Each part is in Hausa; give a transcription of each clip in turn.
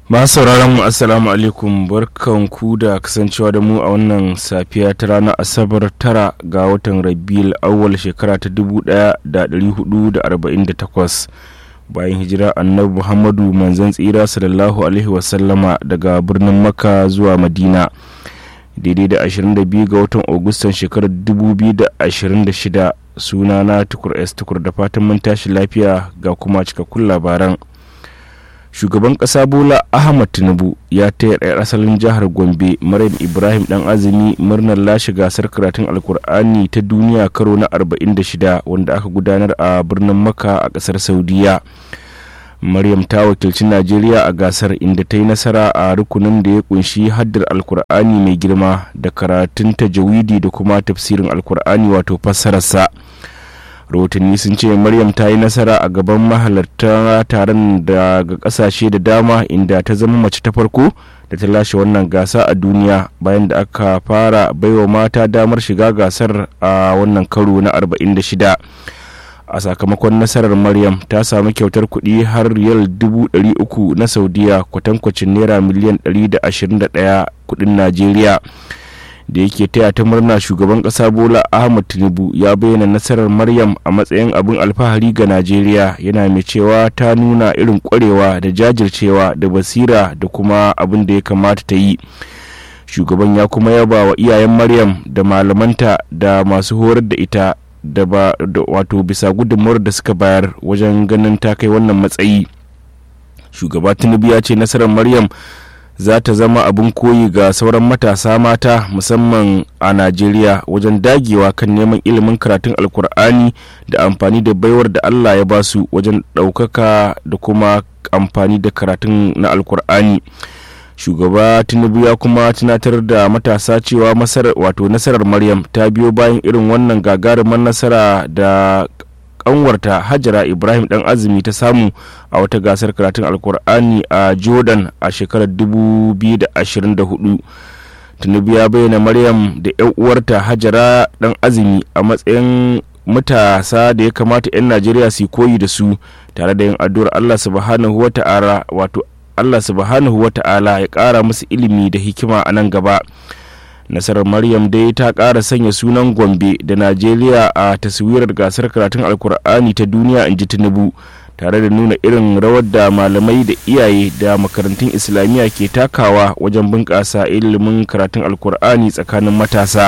masu sauraron mu assalamu alaikum barkan ku da kasancewa da mu a wannan safiya ta ranar asabar tara ga watan rabiul awwal shekara ta 1448 bayan hijira annabi muhammadu manzon tsira sallallahu alaihi wasallama daga birnin makka zuwa madina daidai da 22 ga watan agustan shekarar 2026 suna na tukur s tukur da fatan mun tashi lafiya ga kuma cikakkun labaran shugaban kasa bola ahmad tinubu ya taya ɗaya asalin jihar gombe maryam ibrahim dan azumi murnar lashe gasar karatun alkur'ani ta duniya karo na 46 wanda aka gudanar a birnin makka a ƙasar saudiya maryam ta wakilci najeriya a gasar inda ta yi nasara a rukunin da ya kunshi haddar alkur'ani mai girma da karatun tajawidi da kuma tafsirin alkur'ani wato fassararsa rahotanni sun ce maryam ta yi nasara a gaban mahalarta taron daga kasashe da dama inda ta zama mace ta farko da ta lashe wannan gasa a duniya bayan da aka fara baiwa mata damar shiga gasar a wannan karo na 46 a sakamakon nasarar maryam ta samu kyautar kuɗi har riyal 300 na saudiya kwatankwacin naira miliyan 121 kuɗin najeriya da yake taya ta murna shugaban kasa bola ahmad tinubu ya bayyana nasarar maryam a matsayin abin alfahari ga najeriya yana mai cewa ta nuna irin kwarewa da jajircewa da basira da kuma abin da ya kamata ta yi shugaban ya kuma yaba wa iyayen maryam da malamanta da masu horar da ita da ba wato bisa gudunmawar da suka bayar wajen ganin ta kai wannan matsayi shugaba tinubu ya ce nasarar maryam za ta zama abin koyi ga sauran matasa mata musamman a najeriya wajen dagewa kan neman ilimin karatun alkur'ani da amfani da baiwar da allah ya basu wajen ɗaukaka da kuma amfani da karatun na alkur'ani shugaba tinubu ya kuma tunatar da matasa cewa wato nasarar maryam ta biyo bayan irin wannan gagarumar nasara da kanwarta hajara ibrahim dan azumi ta samu a wata gasar karatun alkur'ani a jordan a shekarar 2024 tinubu ya bayyana maryam da 'yan uwarta hajara dan azumi a matsayin matasa da ya kamata 'yan najeriya su koyi da su tare da yin addu'ar allah subhanahu wa ta'ala wato allah subhanahu wa ta'ala ya kara musu ilimi da hikima a nan gaba nasarar maryam dai ta ƙara sanya sunan gombe da najeriya a taswirar gasar karatun alkur'ani ta duniya in ji tinubu tare da nuna irin rawar da malamai da iyaye da makarantun islamiyya ke takawa wajen bunƙasa ilimin karatun alkur'ani tsakanin matasa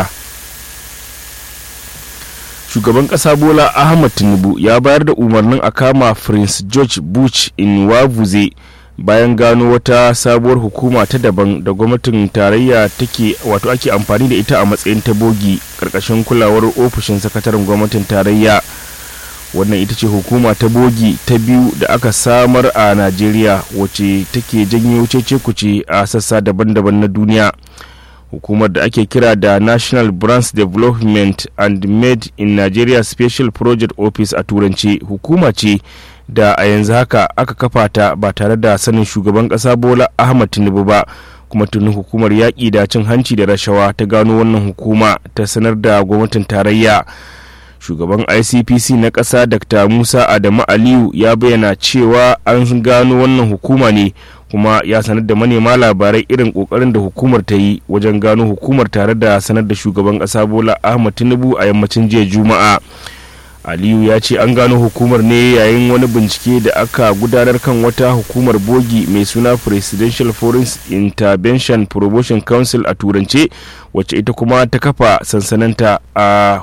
shugaban ƙasa bola ahmad tinubu ya bayar da umarnin a kama prince george bush in wavuze bayan gano wata sabuwar hukuma ta daban da gwamnatin tarayya take wato ake amfani da ita a matsayin ta bogi karkashin kulawar ofishin sakataren gwamnatin tarayya wannan ita ce hukuma ta bogi ta biyu da aka samar a najeriya wacce take janyo cece kuce a sassa daban-daban na duniya hukumar da ake kira da national branch development and made in nigeria special project office a turanci hukuma ce da a yanzu haka aka kafa ta ba tare da sanin shugaban kasa bola ahmad tinubu ba kuma tuni hukumar yaƙi da cin hanci da rashawa ta gano wannan hukuma ta sanar da gwamnatin tarayya shugaban icpc na ƙasa dr musa adamu aliyu ya bayyana cewa an gano wannan hukuma ne kuma ya sanar da manema labarai irin kokarin da hukumar ta yi wajen gano hukumar tare da sanar da shugaban ƙasa bola ahmad tinubu a yammacin jiya juma'a aliyu ya ce an gano hukumar ne yayin wani bincike da aka gudanar kan wata hukumar bogi mai suna presidential foreign intervention promotion council a turance wacce ita kuma ta kafa sansananta a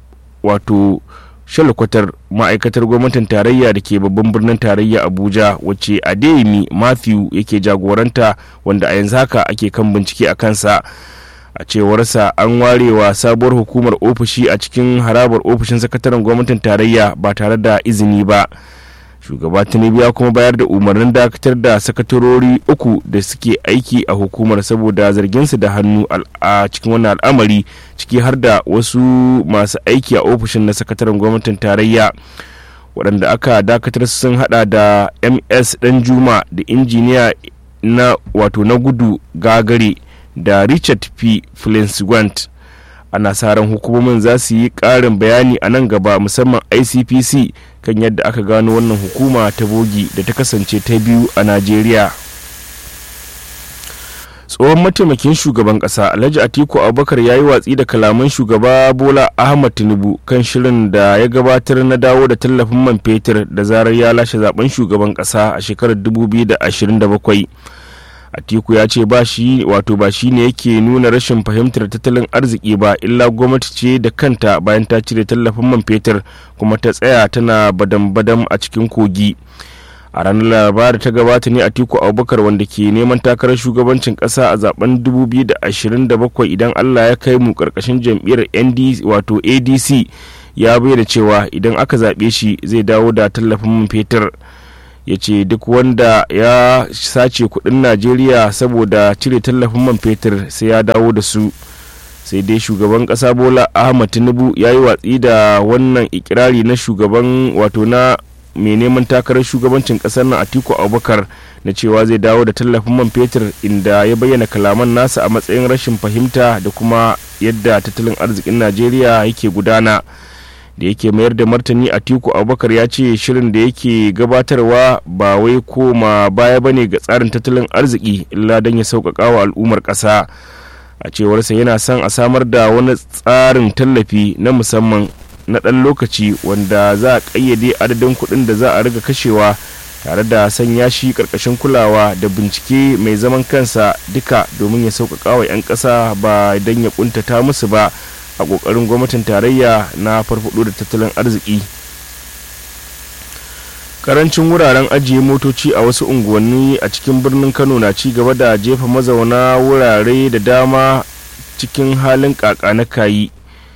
wato shalkwatar ma'aikatar gwamnatin tarayya da ke babban birnin tarayya abuja wacce adeyemi matthew yake jagoranta wanda a yanzu haka ake kan bincike a kansa a cewarsa an warewa sabuwar hukumar ofishi a cikin harabar ofishin sakataren gwamnatin tarayya ba tare da izini ba shugaba tinubu ya kuma bayar da umarnin dakatar da sakatarori uku da suke aiki a hukumar saboda zarginsu da hannu a cikin wannan al'amari ciki har da wasu masu aiki a ofishin na sakataren gwamnatin tarayya waɗanda aka dakatar sun hada da ms dan juma da injiniya na wato na gudu gagare da richard p flenswant ana sa ran hukumomin za su yi ƙarin bayani a nan gaba musamman icpc kan yadda aka gano wannan hukuma ta bogi da ta kasance ta biyu a najeriya tsohon mataimakin shugaban kasa alhaji atiku abubakar ya yi watsi da kalaman shugaba bola ahmad tinubu kan shirin da ya gabatar na dawo da tallafin man fetur da zarar ya lashe zaben shugaban kasa a shekarar 2027 atiku ya ce ba shi wato ba shi ne yake nuna rashin fahimtar tattalin arziki ba illa gwamnati ce da kanta bayan ta cire tallafin man fetur kuma ta tsaya tana badam-badam a cikin kogi a ranar laraba da ta gabata ne atiku abubakar wanda ke neman takarar shugabancin kasa a zaben 2027 idan allah ya kai mu karkashin jam'iyyar ndc wato adc ya bayyana cewa idan aka zaɓe shi zai dawo da tallafin man fetur ya ce duk wanda ya sace kudin najeriya saboda cire tallafin man fetur sai ya dawo da su sai dai shugaban kasa bola ahmad tinubu ya yi watsi da wannan ikirari na shugaban wato na mai neman takarar shugabancin kasar nan atiku abubakar na cewa zai dawo da tallafin man fetur inda ya bayyana kalaman nasa a matsayin rashin fahimta da kuma yadda tattalin arzikin najeriya yake gudana da yake mayar da martani atiku abubakar ya ce shirin da yake gabatarwa ba wai koma baya bane ga tsarin tattalin arziki illa don ya sauƙaƙa wa al'ummar ƙasa a cewarsa yana son a samar da wani tsarin tallafi na musamman na ɗan lokaci wanda za a ƙayyade adadin kuɗin da za a riga kashewa tare da sanya shi ƙarƙashin kulawa da bincike mai zaman kansa duka domin ya sauƙaƙa wa 'yan ƙasa ba don ya ƙuntata musu ba a ƙoƙarin gwamnatin tarayya na farfaɗo da tattalin arziki karancin wuraren ajiye motoci a wasu unguwanni a cikin birnin kano na ci gaba da jefa mazauna wurare da dama cikin halin kaka na kayi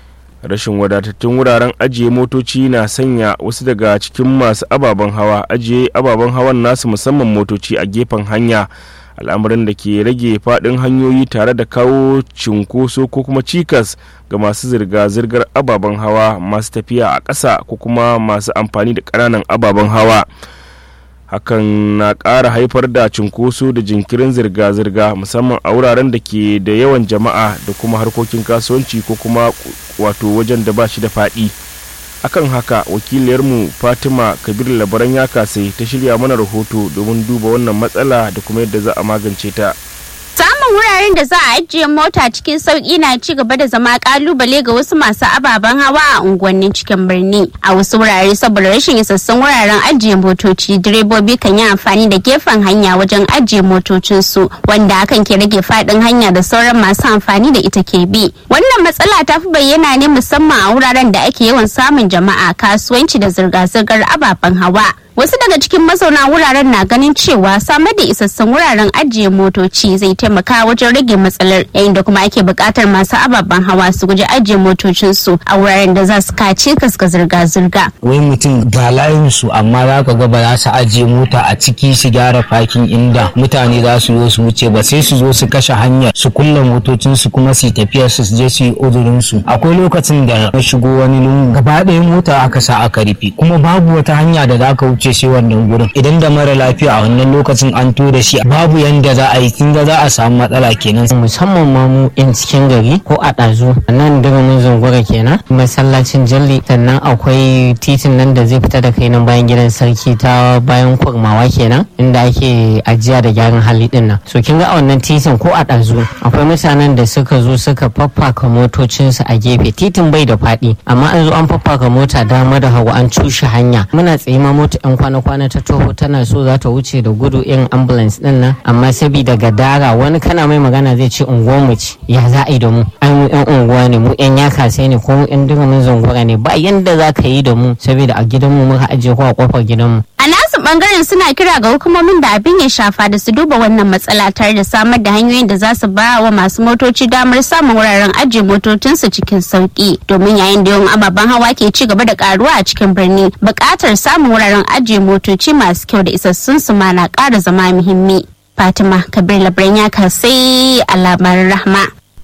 rashin wadatattun wuraren ajiye motoci na sanya wasu daga cikin masu ababen hawa ajiye ababen hawan nasu musamman motoci a gefen hanya al'amarin da ke rage faɗin hanyoyi tare da kawo cinkoso ko kuma cikas ga masu zirga-zirgar ababen hawa masu tafiya a ƙasa ko kuma masu amfani da ƙananan ababen hawa hakan na ƙara haifar da cinkoso da jinkirin zirga-zirga musamman a wuraren da ke da yawan jama'a da kuma harkokin kasuwanci ko kuma wato wajen da ba shi da faɗi akan haka wakiliyarmu fatima kabir labaran ya kasai ta shirya mana rahoto domin duba wannan matsala da kuma yadda za a magance ta Samun wuraren da za a ajiye mota cikin sauƙi na ci gaba da zama kalubale ga wasu masu ababen hawa a unguwannin cikin birni. A wasu wurare saboda rashin isassun wuraren ajiye motoci, direbobi kan yi amfani da gefen hanya wajen ajiye motocinsu, wanda hakan ke rage faɗin hanya da sauran masu amfani da ita ke bi. Wannan matsala ta fi bayyana ne musamman a wuraren da ake yawan samun jama'a, kasuwanci da zirga-zirgar ababen hawa. Wasu daga cikin mazauna wuraren na ganin cewa samar da isassun wuraren ajiye motoci zai taimaka wajen rage matsalar yayin da kuma ake buƙatar masu ababen hawa su guji ajiye motocinsu a wuraren da za su kace kaska zirga-zirga. Wai mutum ga layin su amma za ka ga ba za su ajiye mota a ciki su gyara fakin inda mutane za su zo su wuce ba sai su zo su kashe hanyar su kulle motocinsu kuma su tafiya su je su yi uzurin su. Akwai lokacin da na shigo wani lungu gaba ɗaya mota aka sa aka rufe kuma babu wata hanya da za ka wuce wuce shi wannan gurin idan da mara lafiya a wannan lokacin an tura shi babu yanda za a yi kin ga za a samu matsala kenan musamman ma mu yan cikin gari ko a ɗazu nan diramin zungura kenan masallacin jalli sannan akwai titin nan da zai fita da kai nan bayan gidan sarki ta bayan kurmawa kenan inda ake ajiya da gyaran hali din nan so kin ga a wannan titin ko a ɗazu akwai mutanen da suka zo suka faffaka motocinsu a gefe titin bai da faɗi amma an zo an faffaka mota dama da hagu an cushe hanya muna tsaye ma mota yan kwana-kwana ta toho tana so za ta wuce da gudu irin ambulance din nan amma sabida gadara wani kana mai magana zai ce unguwar mu ce ya za a yi da mu ai mu yan unguwa ne mu yan yaka sai ne ko mu yan durumin zungura ne ba yanda za ka yi da mu saboda a gidan mu muka ajiye ko a kofar gidan mu A nasu bangaren suna kira ga hukumomin da abin ya shafa da su duba wannan matsala tare da samar da hanyoyin da za su ba wa masu motoci damar samun wuraren ajiye motocinsu cikin sauki domin yayin da yawan ababen hawa ke ci gaba da karuwa a cikin birni buƙatar samun wuraren ajiye motoci masu kyau da isassun su ma na ƙara zama muhimmi. Fatima Kabir Labran ya kasai a labarin rahma.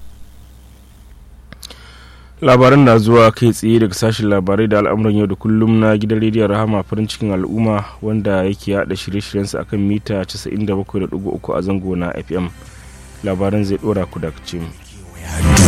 labaran na zuwa kai tsaye daga sashen labarai da al'amuran yau da kullum na gidan rediyon rahama farin cikin al'umma wanda yake yada shirye-shiryensa akan mita 97.3 a zango na fm labaran zai dora ku da mu.